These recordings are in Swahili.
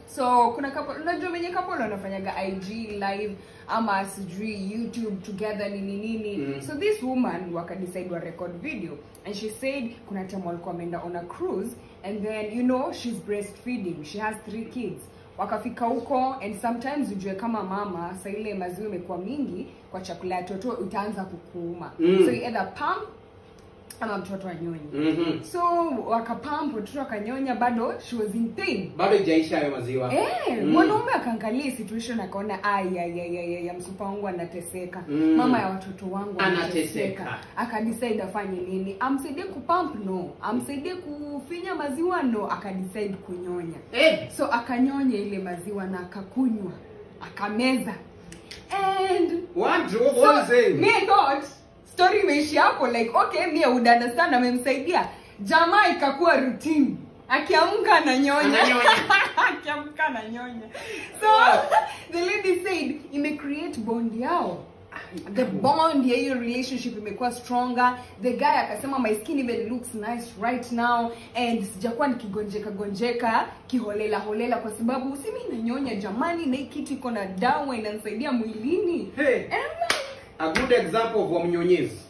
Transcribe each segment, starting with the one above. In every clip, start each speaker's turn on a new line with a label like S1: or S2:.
S1: so kuna couple unajua venye couple wanafanyaga ig live ama sijui youtube together nini nini
S2: Mm.
S1: so this woman wakadecide wa record video and she said kuna time walikuwa wameenda on a cruise and then you know she's breastfeeding she has three kids wakafika huko and sometimes ujue kama mama sa ile maziwa imekuwa mingi kwa chakula ya toto utaanza kukuuma
S2: Mm.
S1: so you either pump ama mtoto anyonye
S2: Mhm.
S1: so wakapamp mtoto akanyonya bado she was in pain
S2: bado ijaisha hayo maziwa
S1: Eh,
S2: Mm.
S1: mwanaume akaangalia hii situation akaona ayayayaya msupa wangu anateseka
S2: Mm.
S1: mama ya watoto wangu
S2: Anateseka.
S1: akadecide afanye nini amsaidie kupump no amsaidie kufinya maziwa no akadecide kunyonya
S2: Eh,
S1: so akanyonya ile maziwa na akakunywa akameza and
S2: what what was
S1: so,
S2: saying?
S1: me I thought story imeishi hapo like okay me I would understand amemsaidia jamaa ikakuwa routine akiamka ananyonya
S2: Ananyonya.
S1: akiamka ananyonya so the lady said ime create bond yao the bond ya hiyo relationship imekuwa stronger the guy akasema my skin even looks nice right now and sijakuwa nikigonjeka gonjeka kiholela holela kwa sababu si mi nanyonya jamani na hii kitu iko na dawa inanisaidia mwilini
S2: Hey,
S1: And I'm like,
S2: a good example of wamnyonyezi.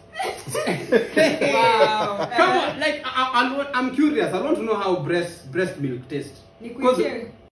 S1: Wow.
S2: Come on, like I, I, I'm curious. I want to know how breast breast milk tastes.
S1: Nikuitie